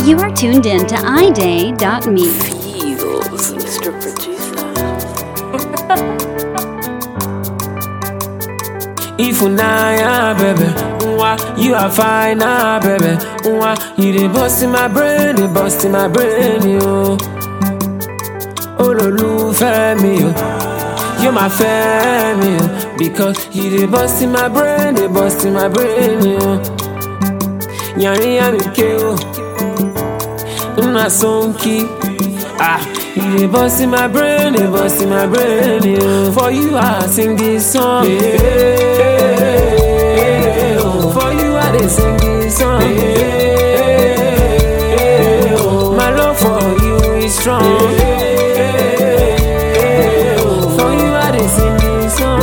You are tuned in to iday.me. Feels, Mr. Producer. Ifunaya, baby. Mwah, you are fine, ah, baby. Mwah, you dey bust in my brain, dey bust in my brain, yo. Olólùfẹ́ mi, yo. You my family, yo. Because you dey bust in my brain, dey bust in my brain, yo. Yàrin yàmi ké o. Nna sonki. Ah, you dey bust in my brain, dey bust in my brain, yo. For you, I sing this song. Yeah. oh. For you, I dey sing this song. Yeah. oh. My love for you is strong. Yeah. oh. For you, I dey sing this song.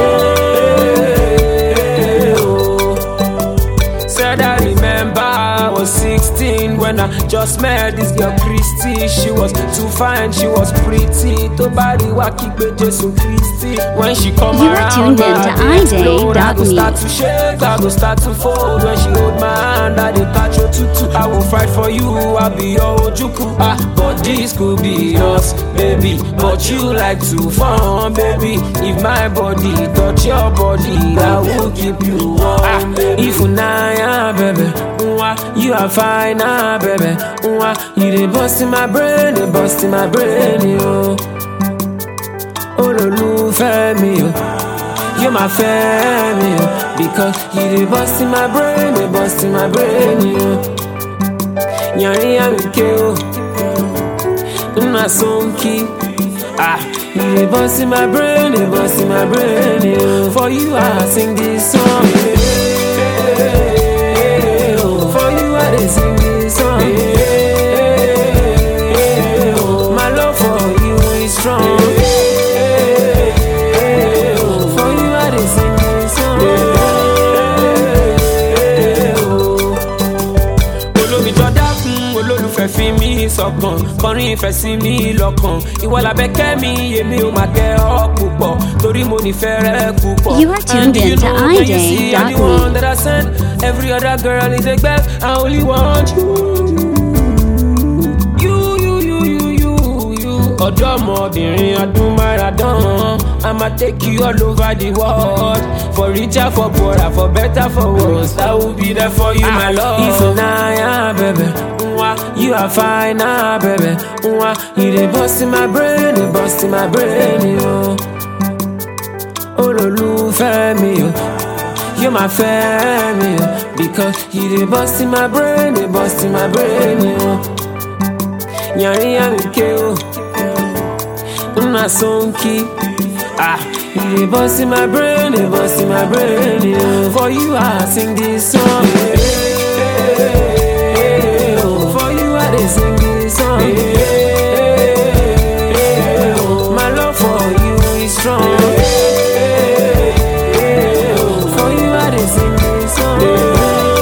Yeah. oh. Said I remember I was 16 when I just met this girl Christy. She was too fine, she was pretty. To body waki Jesus Christy. When she come You are around, tuned in my to heart explode. I go iday.me. start to shake, I go start to fold. When she hold my hand, I dey catch your tutu. I will fight for you, I'll be your ojuku. Ah, but this could be us, baby. But you like to fun, baby. If my body touch your body, I will keep you warm. Ah, if unaya, baby. Mwah, you are fine, ah, baby. Mwah, you dey bust in my brain, dey bust in my brain, yo. Olólùfẹ́ mi, yo. You my family, yo. Because you dey bust in my brain, dey bust in my brain, yo. Yàrin yàmi ké o. Nna sonki. Ah, you dey bust in my brain, dey bust in my brain, yo. For you, I sing this song. Yeah. oh. For you, I dey sing this song. Yeah. oh. My love for you is strong. Yeah. oh. For you, I dey sing this song. Yeah. oh olómi jọdá fún olólùfẹ́ fi mí sọ̀kan kọrin ìfẹ́ sí mi lọ́kàn ìwọ làbẹ́kẹ́ mi èmi ò máa kẹ́ ọ púpọ̀ torí mo nífẹ̀ẹ́ rẹ púpọ̀. You are tuned And do in you to know when you see iday.me. anyone that I send every other girl is a gbẹ I only want you. You, you, you, you, you, you. ọ̀dọ́mọbìnrin ọdún máràdán I ma take you all over the world for richer for poorer for better for worse I will be there for you my love. Ifunaya baby, Mwah, you are fine ah baby, Mwah, you dey bust in my brain, dey bust in my brain yo. Olólùfẹ́ mi o. You my family, yo. because you dey bust in my brain, dey bust in my brain, yo. Yàrin yàmi ké o, nna sonki. Ah, you dey bust in my brain, dey bust in my brain, yo. For you, I sing this song. Yeah. oh. For you, I dey sing this song. Yeah. oh. My love for you is strong. Yeah. oh. For you, I dey sing this song. Yeah.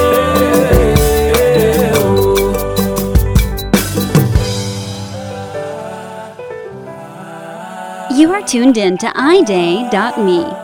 oh. You are tuned in to iday.me.